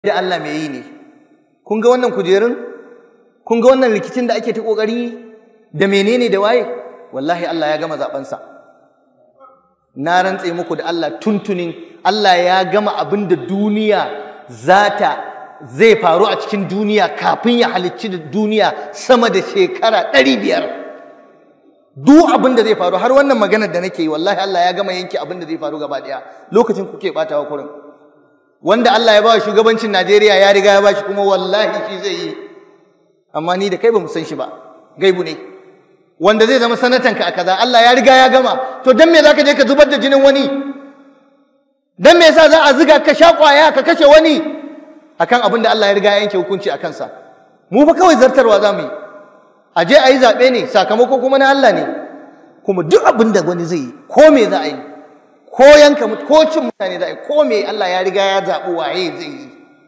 da Allah mai yi ne kun ga wannan kujerun kun ga wannan rikicin da ake ta kokari da menene da waye wallahi Allah ya gama zabensa na rantse muku da Allah tuntunin Allah ya gama abin da duniya zata zai faru a cikin duniya kafin ya halicci da duniya sama da shekara ɗari biyar duk abin da zai faru har wannan maganar da nake yi wallahi Allah ya gama yanke abin da zai faru gaba ɗaya lokacin kuke ɓatawa kurin wanda Allah ya ba shugabancin Najeriya ya riga ya ba shi kuma wallahi shi zai yi amma ni da kai ba mu san shi ba gaibu ne wanda zai zama sanatanka a kaza Allah ya riga ya gama to dan me zaka je ka zubar da jinin wani dan me yasa za a ziga ka sha kwaya ka kashe wani akan abin da Allah ya riga ya yanke hukunci a kansa mu fa kawai zartarwa za mu yi a je a yi zaɓe ne sakamako kuma na Allah ne kuma duk abin da wani zai yi ko me za a yi ko yanka ko cin mutane za a yi ko me Allah ya riga ya zaɓi waye zai yi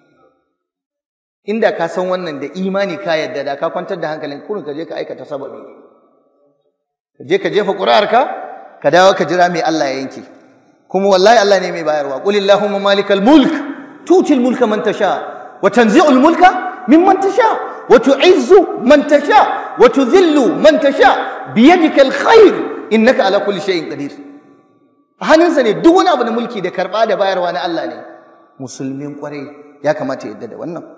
inda ka san wannan da imani ka yadda da ka kwantar da hankalin kurin ka je ka aikata sababi ka je ka jefa ƙuri'arka ka dawo ka jira me Allah ya yanke kuma wallahi Allah ne mai bayarwa qul illahumma malikal mulk tutil mulka man tasha wa tanzi'ul mulka mimman tasha wa tu'izzu man tasha wa tudhillu man tasha biyadika alkhair innaka ala kulli shay'in qadir a hannunsa ne duk wani abu na mulki da karba da bayarwa na Allah ne musulmin kwarai ya kamata ya yadda da wannan